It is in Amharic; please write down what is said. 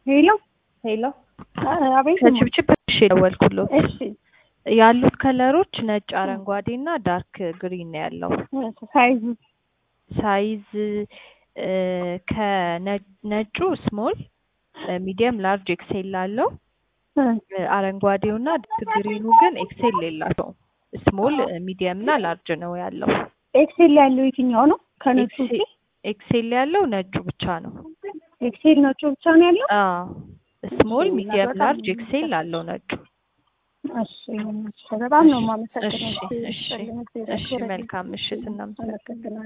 ሄሎ ሄሎ አቤት ከችብችብ እሺ የደወልኩሎት እሺ ያሉት ከለሮች ነጭ፣ አረንጓዴ እና ዳርክ ግሪን ነው ያለው። ሳይዙ ሳይዝ እ ከነጩ ስሞል፣ ሚዲየም፣ ላርጅ ኤክሴል አለው። እ አረንጓዴው እና ዳርክ ግሪኑ ግን ኤክሴል የላቸውም። ስሞል፣ ሚዲየም እና ላርጅ ነው ያለው። ኤክሴል ያለው የትኛው ነው? ከነጩ ውጪ ኤክሴል ያለው ነጩ ብቻ ነው። ኤክሴል ነጩ ብቻ ነው ያለው። አዎ ስሞል፣ ሚዲየም፣ ላርጅ ኤክሴል አለው ነጩ። እሺ በጣም ነው እሺ የማመሰግነው። እሺ እሺ መልካም ምሽት እናመሰግናለን። አመሰግናለሁ።